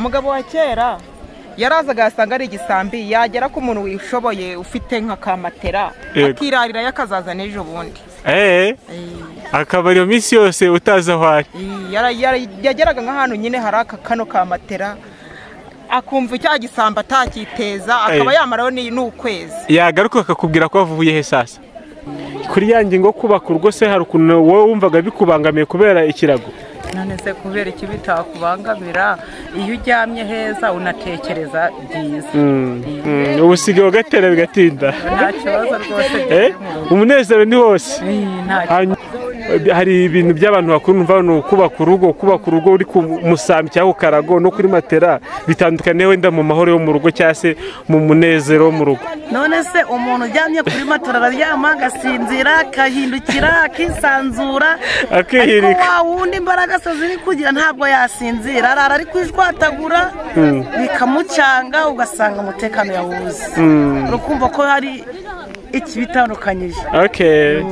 umugabo wa kera yarazaga yasanga ari igisambi yagera ku muntu wishoboye ufite nka kamatera Yego. akirarira akazaza n'ejo bundi eee akaba iyo minsi yose utazi aho ari Iyi, yara- yara- yageraga nk'ahantu nyine hari aka kano ka matera akumva icya gisambo atacyiteza akaba Eh. yamaraho ni- n'ukwezi yagaruka akakubwira ko wavuye he sasa kuri ya ngingo yo kubaka urugo se hari ukuntu wowe wumvaga bikubangamiye kubera ikirago none se kubera iki bitakubangamira iyo uryamye heza unatekereza byiza Mm, ubu usigaye ugatera bigatinda nta kibazo rwose Eh, umunezero ni wose Eh, nta Hanyuma, hari ibintu by'abantu bakuru numva ni kubaka urugo kubaka urugo uri ku musambi cyangwa ku karago no kuri matera bitandukaniye wenda mu mahoro yo mu rugo cyangwa se mu munezero wo mu rugo none se umuntu uryamye kuri matora araryama agasinzira akahindukira akisanzura Akihirika. ariko wa wundi imbaraga se ziri kugira ntabwo yasinzira arara ari kwijwatagura bikamucanga ugasanga umutekano yawuzi urukumva ko hari ikibitandukanyije Okay.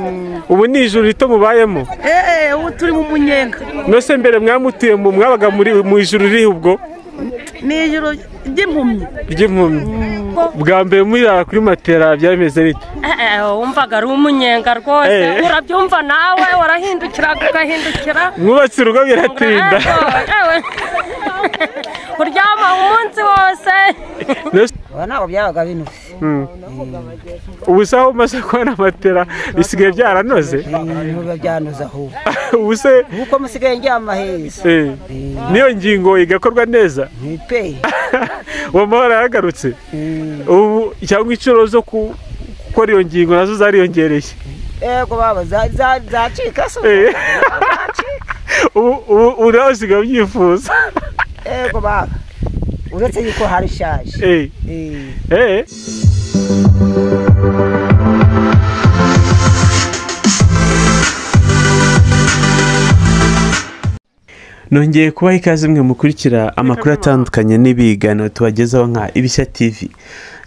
ubu ni ijuru rito mubayemo eee ubu turi mu munyenga nose mbere mwamutuye mu mwabaga muri mu ijuru riri ubwo ni ijoro ry'impumyi ry'impumyi bwa mbere murara kuri matera byameze bite Eh, eh, wumvaga ari umunyenga rwose Eh. urabyumva nawe warahindukira ugahindukira mwubatse urugo biratinda Eh, ewe. uryama umunsi wose Nose- ubu ntabwo byabaga binuze Mm. ubu se aho umaze kubona matera bisigaye byaranoze ibintu biba byanuze ahubwo ubu se uko musigaye ndyama heza eh, niyo ngingo igakorwa neza ntipe uwo mahoro yagarutse ubu cyangwa inshuro zo ku- gukora iyo ngingo nazo zariyongereye yego baba za- za- zacika se Eh. ubu ubu ubu nawe usigaye ubyifuza yego baba uretse yuko hari ishaje Eh. Eh. Eh. nongeye kubaha ikaze mwe mukurikira amakuru atandukanye n'ibiganiro tubagezaho nka ibishya tivi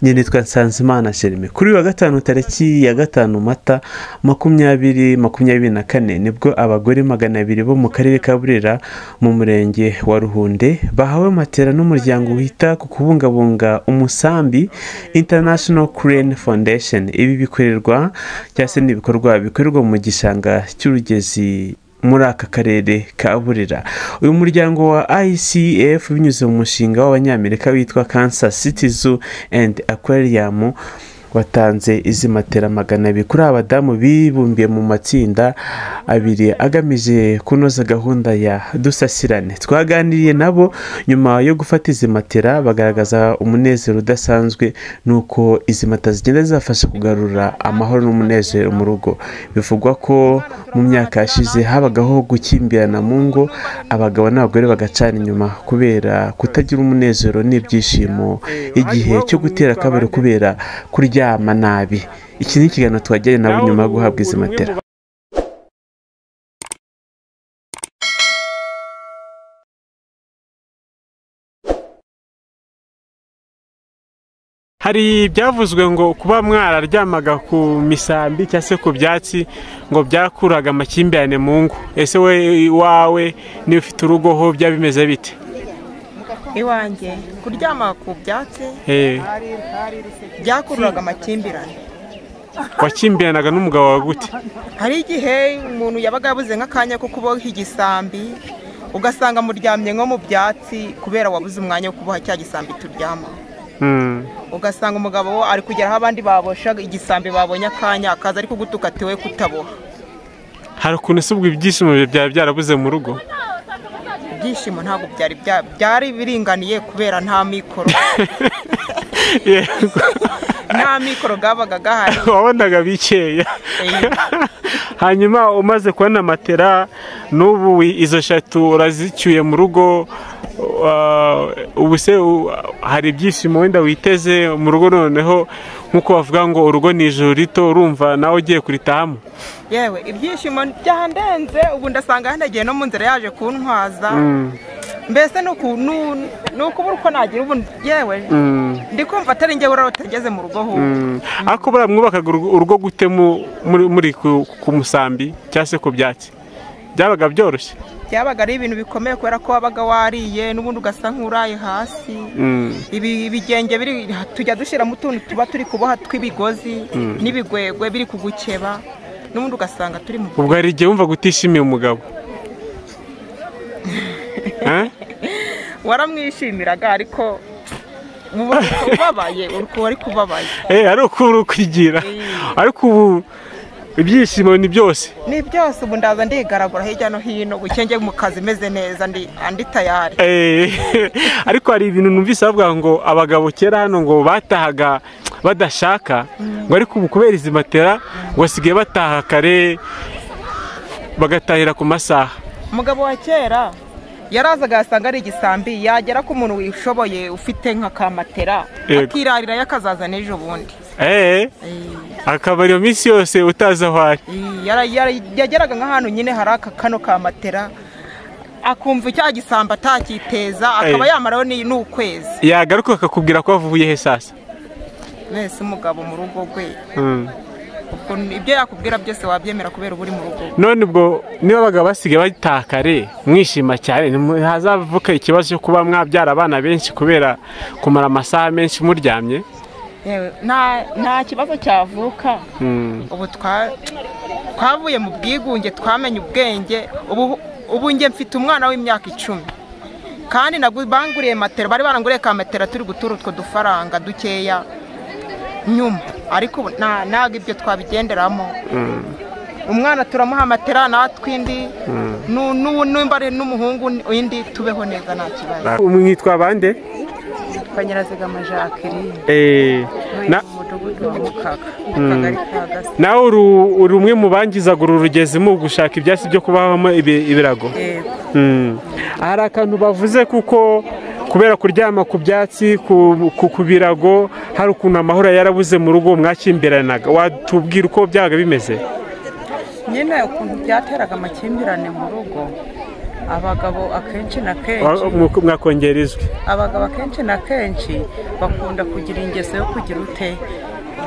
nyine twa nsanzimana sherime kuri uyu wa gatanu tariki ya gatanu mata makumyabiri makumyabiri na kane nibwo abagore magana abiri bo mu karere ka burera mu murenge wa ruhunde bahawe matera n'umuryango wita ku kubungabunga umusambi international crane foundation ibi bikorerwa cyangwa se ni ibikorwa bikorerwa mu gishanga cy'urugezi muri aka karere ka burera uyu muryango wa icf binyuze mu mushinga w'abanyamerika witwa cancer cities and aquarium watanze izi matera magana abiri kuri aba badamu bibumbiye mu matsinda abiri agamije kunoza gahunda ya dusasirane twaganiriye nabo nyuma yo gufata izi matera bagaragaza umunezero udasanzwe nuko izi matera zigenda zibafasha kugarura amahoro n'umunezero mu rugo bivugwa ko mu myaka yashize habagaho gukimbirana mu ngo abagabo n'abagore bagacana inyuma kubera kutagira umunezero n'ibyishimo igihe cyo gutera akabari kubera kuryama nabi iki ni ikiganiro twagiranye nabo nyuma yo guhabwa izi matera hari ibyavuzwe ngo kuba mwararyamaga ku misambi cyangwa se ku byatsi ngo byakuraga amakimbirane mu ngo ese we iwawe niba ufite urugo ho byaba bimeze bite iwanjye kuryama ku byatsi Eh, byakururaga amakimbirane wakimbiranaga n'umugabo wawe gute hari igihe umuntu yabaga yabuze nk'akanya ko kuboha igisambi ugasanga muryamye nko mu byatsi kubera wabuze umwanya wo kuboha cya gisambi turyama Mm, ugasanga umugabo we ari kugera aho abandi babosha igisambi babonye akanya akaza ari kugutuka ati we kutaboha hari ukuntu se ubwo ibyishimo byawe byari byarabuze mu rugo ibyishimo ntabwo byari bya- byari biringaniye kubera nta mikoro Yego, nta mikoro yabaga ahari wabonaga bikeya Eh, hanyuma umaze kubona matera n'ubu izo eshatu urazicyuye mu rugo uh, ubu se u- hari ibyishimo wenda witeze mu rugo noneho nk'uko bavuga ngo urugo ni ijoro rito urumva nawe ugiye kuritahamo yewe ibyishimo byandenze ubu ndasanga yandagiye no mu nzira yaje kuntwaza mbese ni uku- nu- ni ukubura uko nagira ubu yewe ndi kumva atari njye urara utageze mu rugo ahubwo ariko buriya mwubakaga urugo urugo gute mu- muri muri ku ku musambi cyangwa se ku byatsi byabaga byoroshye byabaga ari ibintu bikomeye kubera ko wabaga wariye n'ubundi ugasa nk'uraye hasi ibi ibigenge biri tujya dushyiramo utuntu tuba turi kuboha tw'ibigozi n'ibigwegwe biri kugukeba n'ubundi ugasanga turi mu ubwo hari igihe wumvaga utishimiye umugabo Eh? waramwishimiraga ariko uba uri kubabaye uba uri kubabaye Eh, ari uko uri ukwigira ariko ubu ibyishimo ni byose ni byose ubu ndaza ndigaragura hirya no hino gukenge mu kazi meze neza ndi andi tayari Eh, ariko hari ibintu numvise bavuga ngo abagabo kera hano ngo batahaga badashaka ngo ariko ubu kubera izi matera ngo basigaye bataha kare bagatahira ku masaha umugabo wa kera yarazaga yasanga ari igisambi yagera ku muntu wishoboye ufite nka kamatera Yego. akirarira yakazaza n'ejo bundi Eh, akaba iyo minsi yose utazi aho ari Iyi, yara- yara- yageraga nk'ahantu nyine hari aka kano kamatera akumva icya gisambi atakiteza akaba Eh. yamaraho ni- n'ukwezi yagaruka akakubwira ko wavuye he sasa mwese umugabo mu rugo rwe Mm. ubwo ibyo yakubwira byose wabyemera kubera uba uri mu rugo none ubwo niba abagabo basigaye bataha kare mwishima cyane ntihazavuka ikibazo cyo kuba mwabyara abana benshi kubera kumara amasaha menshi muryamye yewe nta nta kibazo cyavuka Mm. ubu twa- twavuye mu bwigunge twamenye ubwenge ubu ubu njye mfite umwana w'imyaka icumi kandi nagu- banguriye matera bari baranguriye ka matera turi gutura utwo dufaranga dukeya nyuma ariko ubu nta- ntabwo ibyo twabigenderamo umwana turamuha matera natwe indi nu- nu- nimba ari n'umuhungu indi tubeho neza nta kibazo mwitwa bande twanyirazigama jacqueline Eh, na- mu mudugudu wa mukaga mu kagari ka gasa nawe uri uri umwe mu bangizaga uru rugezi mu gushaka ibyatsi byo kubahamo ibi- ibirago yego Mm. hari akantu bavuze kuko kubera kuryama ku byatsi ku- ku ku birago hari ukuntu amahoro yarabuze mu rugo mwakimbiranaga watubwira uko byabaga bimeze nyine ukuntu byateraga amakimbirane mu rugo abagabo akenshi na kenshi Wa- mwa- mwakongera ijwi abagabo akenshi na kenshi bakunda kugira ingeso yo kugira ute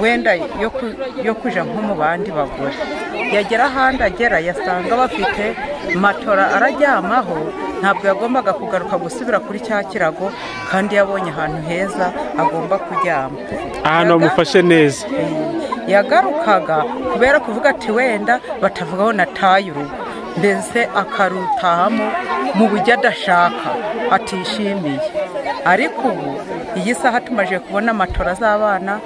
wenda yo ku- yo kujya nko mu bandi bagore yagera ahandi agera yasanga bafite matora araryamaho ntabwo yagombaga kugaruka gusubira kuri cya kirago kandi yabonye ahantu heza agomba kuryama ahantu Yaga- bamufashe neza yagarukaga kubera kuvuga ati wenda batavugaho nataye urugo mbese akarutahamo mu buryo adashaka atishimiye ariko ubu iyi saha tumaze kubona matora z'abana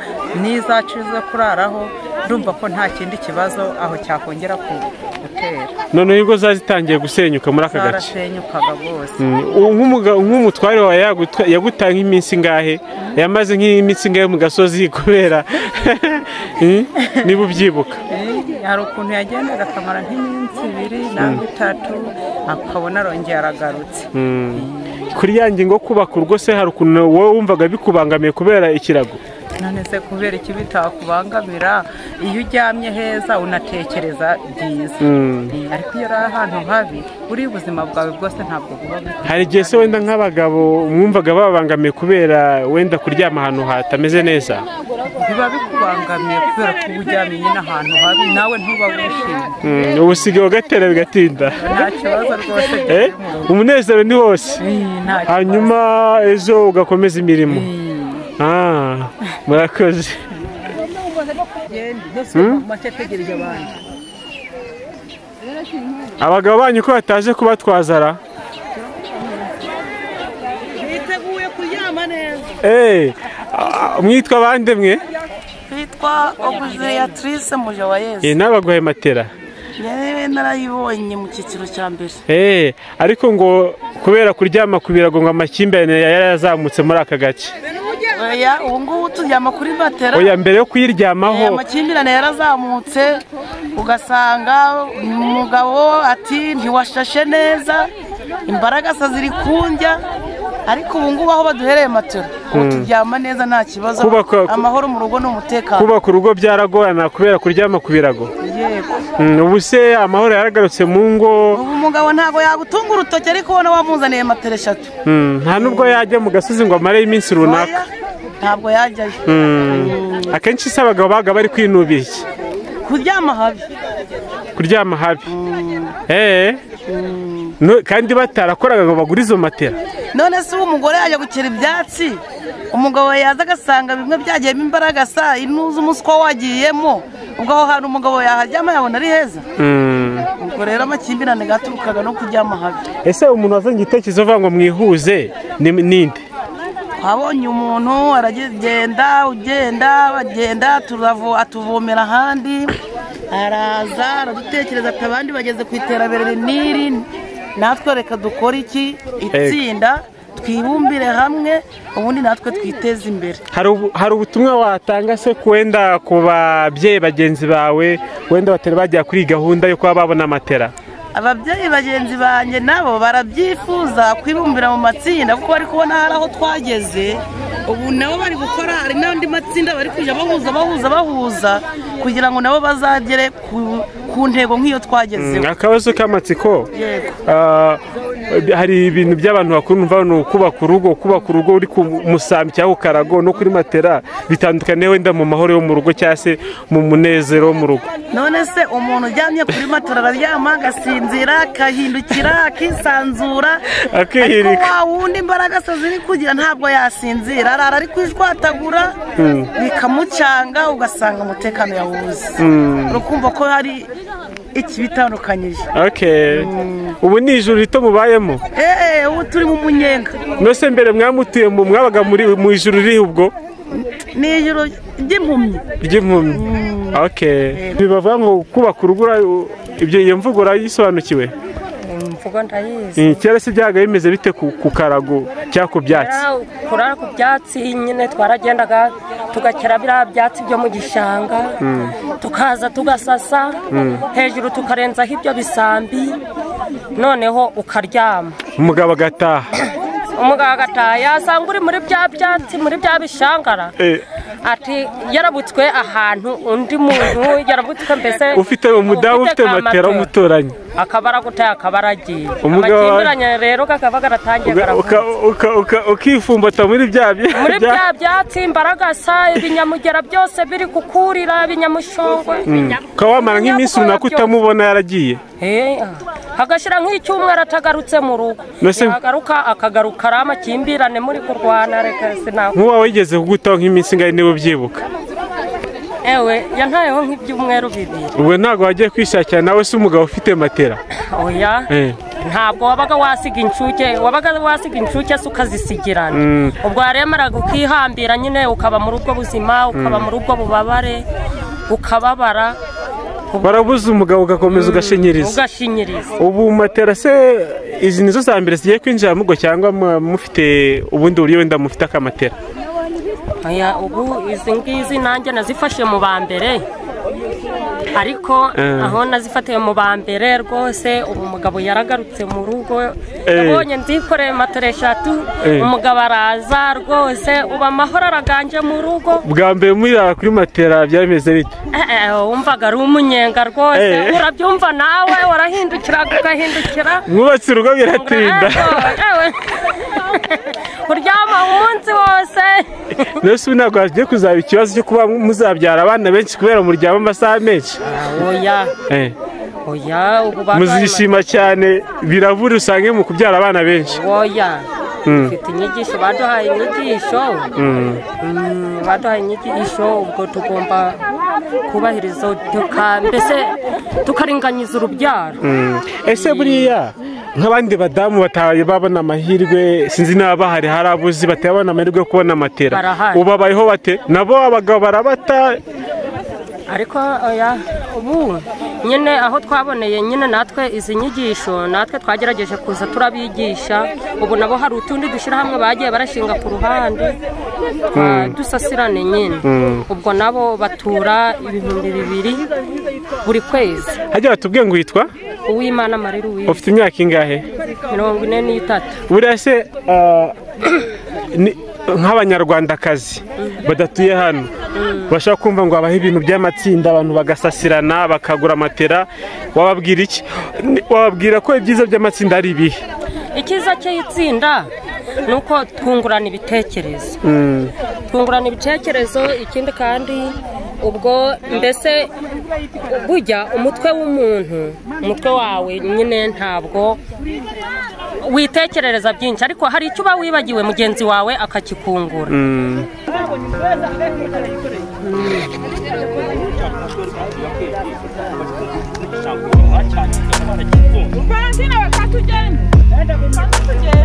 n'izacu zo kuraraho ndumva ko nta kindi kibazo aho cyakongera ku- gutera noneho ingo zari zitangiye gusenyuka muri aka gace zarasenyukaga rwose Mm. Uwo nk'umuga- nk'umutware wawe yagutwa- yagutaye nk'iminsi ingahe yamaze nk'iminsi ingahe mu gasozi kubera Mm? niba ubyibuka Eh, hari ukuntu yagendaga akamara nk'iminsi ibiri nangwa itatu akabona arongera aragarutse kuri ya ngingo yo kubaka urugo se hari ukuntu wowe wumvaga bikubangamiye kubera ikirago none se kubera iki bitakubangamira iyo uryamye heza unatekereza byiza ariko iyo uri ahantu habi uri ubuzima bwawe bwose ntabwo buba bukwiye. hari igihe se wenda nk'abagabo mwumvaga babangamiye kubera wenda kuryama ahantu hatameze neza biba bikubangamiye kubera ko uba uryamye nyine ahantu habi nawe ntuba wishimye Mm, ubu usigaye ugatera bigatinda nta kibazo rwose Eh? umunezero ni wose Eh, nta kibazo. hanyuma ejo ugakomeza imirimo Eh. Ah, murakoze abagabo banyu ko bataje kubatwazara biteguye kuryama neza Eh, ah, mwitwa bande mwe bitwa ogujeyatrice muje wa Eh, yesu n'abaguhaye matera yewe narayibonye mu cyiciro cya mbere Eh, ariko ngo kubera kuryama ku birago ngo amakimbirane yari yazamutse muri aka gace oya ubu ngubu turyama kuri matera oya mbere yo Eh, kuyiryamaho amakimbirane yarazamutse ugasanga umugabo ati ntiwashashe neza imbaraga se ziri kunjya ariko ubu ngubu aho baduhereye matera ubu turyama neza nta kibazo Kubaka- amahoro mu rugo ni umutekano kubaka urugo byaragorana kubera kuryama ku birago yego Mm, ubu se amahoro yaragarutse mu ngo ubu umugabo ntabwo yagutunga urutoki ariko ubona wamuzaniye matera eshatu Mm, nta nubwo yajya mu gasozi ngo amareyo iminsi runaka Oya, ntabwo yajyayo Mm, akenshi se abagabo baga bari kwinubira iki kuryama habi kuryama habi Eh, No- kandi batarakoraga ngo bagure izo matera none se uwo umugore yajya gukera ibyatsi umugabo yaza agasanga bimwe byagiyemo imbaraga sa inuza umuswa wagiyemo ubwo aho hantu umugabo yaharyama yabona ari heza Mm. ubwo rero amakimbirane gaturukaga no kuryama habi ese umuntu wazanye igitekerezo avuga ngo mwihuze ni ninde twabonye umuntu aragenda ugenda bagenda turavo- atuvomera ahandi araza aradutekereza ati abandi bageze ku iterambere riniri natwe reka dukore iki itsinda twibumbire hamwe ubundi natwe twiteze imbere hari ubu- hari ubutumwa watanga se ku wenda ku babyeyi bagenzi bawe wenda batari bagera kuri iyi gahunda yo kuba babona amatera ababyeyi bagenzi banjye nabo barabyifuza kwibumbira mu matsinda kuko bari kubona hari aho twageze ubu nabo bari gukora hari n'andi matsinda bari kujya bahuza bahuza bahuza kugira ngo nabo bazagere ku, ku ntego nk'iyo twagezeho akabazo k'amatsiko Yego. ah, hari ibintu by'abantu bakuru mva ni ukubaka urugo kubaka urugo uri ku musambi cyangwa ku karago no kuri matera bitandukaniye wenda mu mahoro yo mu rugo cyangwa se mu munezero wo mu rugo none se umuntu uryamye kuri matora araryama agasinzira agahindukira akisanzura Akihirika. ariko wa wundi imbaraga se ziri kugira ntabwo yasinzira arara ari kwijwatagura bikamucanga ugasanga umutekano yawubuze urukumva ko hari ikibitandukanyije okay ubu ni ijoro rito mubayemo eee ubu turi mu munyenga nose mbere mwamutuye mu mwabaga muri mu ijoro riri ubwo ni ijoro ry'impumyi ry'impumyi okay bibavuga ngo kubaka urugo ura- ibyo iyo mvugo urayisobanukiwe imvugo ndayizi Eh, kera se byaga bimeze bite ku ku karago cyangwa ku byatsi Kurara- kurara ku byatsi nyine twaragendaga tugakera biriya byatsi byo mu gishanga tukaza tugasasa hejuru tukarenzaho ibyo bisambi noneho ukaryama umugabo agataha umugabo agataha yasanga uri muri bya byatsi muri bya bishangara Eh, ati yarabutswe ahantu undi muntu yarabutswe mbese ufite umudamu ufite ka matera w'umuturanyi akaba aragutaye akaba aragiye Umugabo- amakimbiranye rero kakaba karatangiye Uga- karavutse uka- uka- uka- ukifumbata muri bya bya- muri bya- bya byatsi imbaragasa ibinyamugera byose biri kukurira ibinyamushongwe ukaba wamara nk'iminsi runaka utamubona yaragiye Eh, hagashyira nk'icyumweru atagarutse mu rugo Mbese- yagaruka akagaruka ari amakimbirane muri kurwana reka sinakwe nk'uwa wigeze kugutaho nk'iminsi ingahe niba ubyibuka ewe yantayeho nk'ibyumweru bibiri ubwo ntabwo wagiye kwishakira nawe se umugabo ufite matera oya Eh. ntabwo wabaga wasiga inshuke wabaga wasiga inshuke se ukazisigirana ubwo waremeraga ukihambira nyine ukaba muri ubwo buzima ukaba muri ubwo bubabare ukababara warabuze umugabo ugakomeza ugashinyiriza ugashinyiriza ubu matera se izi nizo za mbere zigiye kwinjira mu rugo cyangwa mu- mufite ubundi buryo wenda mufite akamatera Oya, ubu izi ngizi nanjye nazifashe mu ba mbere ariko Eh. aho nazifatiye mu ba mbere rwose ubu umugabo yaragarutse mu rugo Eh. yabonye nzikoreye matore eshatu Eh. umugabo araza rwose ubu amahoro araganje mu rugo bwa mbere murara kuri matera byameze bite Eh, eh, wumvaga ari umunyenga rwose Eh. urabyumva nawe warahindukira ugahindukira mwubatse urugo biratinda Ego, ewe. uryama umunsi wose mbese ubu ntabwo hagiye kuzaba ikibazo cyo kuba muzabyara abana benshi kubera muryama amasaha menshi oya Eh, oya ubu barwaye muzishima cyane birabura usange mu kubyara abana benshi oya dufite inyigisho baduhaye inyigisho Mm, baduhaye inyigisho ubwo tugomba kubahiriza tuka- mbese tukaringaniza urubyaro Mm. ese buriya nk'abandi badamu bataye babona amahirwe sinzi niba bahari hari abuzi batabona amahirwe yo kubona amatera Barahari. ubabayeho bate nabo abagabo barabata ariko oya ubu nyine aho twaboneye nyine natwe izi nyigisho natwe twagerageje kuza turabigisha ubu nabo hari utundi dushyirahamwe bagiye barashinga ku ruhande twa- dusasirane nyine ubwo nabo batura ibihumbi bibiri buri kwezi hajya batubwiye ngo witwa uwimana marira uwitwa ufite imyaka ingahe mirongo ine n'itatu buriya se ah, ni- nk'abanyarwandakazi badatuye hano bashaka kumva ngo habaho ibintu by'amatsinda abantu bagasasirana bakagura amatera wababwira iki Ni- wababwira ko ibyiza by'amatsinda ari ibihe icyiza cy'itsinda ni uko twungurana ibitekerezo twungurana ibitekerezo ikindi kandi ubwo mbese burya umutwe w'umuntu umutwe wawe nyine ntabwo witekerereza byinshi ariko hari icyo uba wibagiwe mugenzi wawe akakikungura Kwa nzina wakati ujeni. Enda kwa nzina